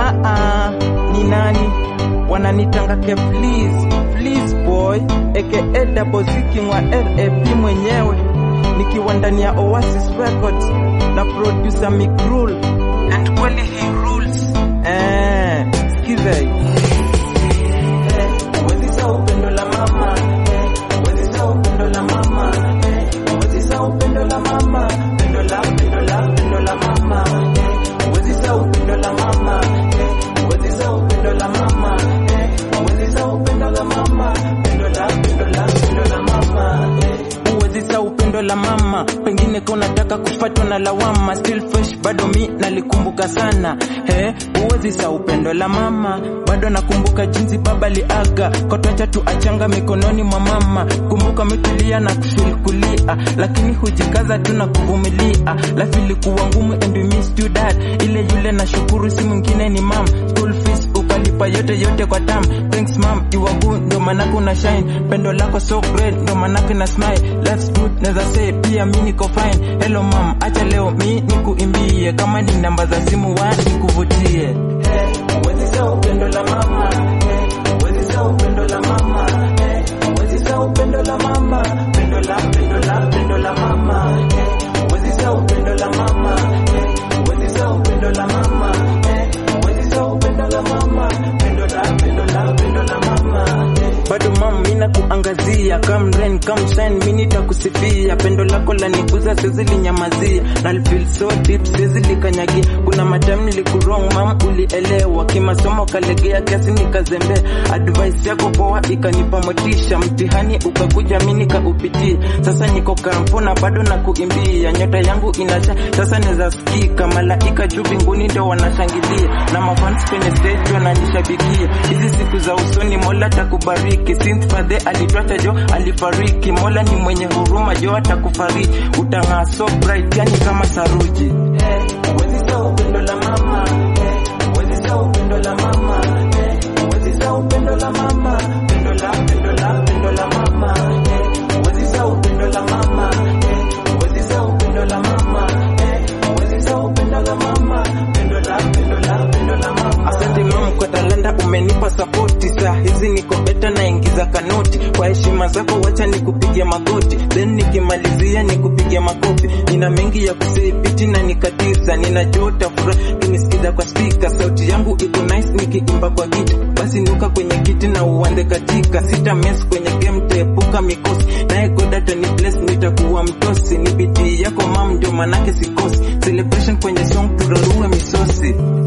ah ah, ni nani wananitanga ke please please boy aka double Z king wa rap mwenyewe nikiwa ndani ya Oasis Records na producer Mikrul and kweli he rules eh sikiza hii Huwezi sahau upendo la mama eh, huwezi sahau upendo la mama eh, huwezi sahau upendo la mama pendo la pendo la pendo la mama eh, huwezi sahau upendo la mama eh, huwezi sahau upendo la mama eh, huwezi sahau upendo la mama pendo la pendo la pendo la mama eh, huwezi sahau upendo la mama pengine ka unataka kufatwa na lawama still fresh bado mi nalikumbuka sana he huwezi sahau upendo la mama bado nakumbuka jinsi baba liaga kotwacha tu achanga mikononi mwa mama kumbuka metulia na kufil kulia lakini hujikaza tu na kuvumilia life ilikuwa ngumu and we missed you dad ile yule na shukuru si mwingine ni mam school fees ukalipa yote yote kwa tam thanks mam you are good ndo manake una shine pendo lako so great ndo manake na smile life's good naweza say pia mi niko fine hello mam acha leo mi nikuimbie kama ni namba za simu wa nikuvutie huwezi sahau upendo la mama huwezi sahau upendo la mama huwezi sahau upendo la mama pendo la pendo la pendo la mama huwezi sahau upendo la mama huwezi sahau upendo la mama huwezi sahau upendo la mama pendo la pendo la pendo la mama bado mam mina kuangazia come rain come shine mi nitakusifia pendo lako la nikuza siwezi linyamazia na feel so deep siwezi likanyagia kuna madam nilikurong mam ulielewa kimasomo kalegea kiasi nikazembea advice yako poa ikanipa motisha mtihani ukakuja mi nikaupitia sasa niko kampo na bado na kuimbia nyota yangu inasha sasa naweza sikika malaika juu mbinguni ndo wanashangilia na mafans kwenye stage wananishabikia hizi siku za usoni mola takubariki since fathe alitwacha jo alifariki mola ni mwenye huruma jo atakufariji utang'aa so bright yani kama saruji huwezi sahau upendo la mama huwezi sahau upendo la mama huwezi sahau upendo la mama pendo la pendo la pendo la mama huwezi sahau upendo la mama huwezi sahau upendo la mama huwezi sahau upendo la mama pendo la pendo la pendo la mama asante mama kwa talanta umenipa sapoti saa hizi niko beta naingiza kanoti kwa heshima zako wacha nikupigia magoti then nikimalizia nikupigia makofi nina mengi ya kuseipiti na nikatisa ninajua utafurahi kinisikiza kwa spika sauti yangu iko nice nikiimba kwa gita basi nuka kwenye kiti na uanze katika sita mes kwenye game teepuka mikosi naye godata ni bless nitakuwa mtosi ni bidii yako mam ndio manake sikosi celebration kwenye song turarue misosi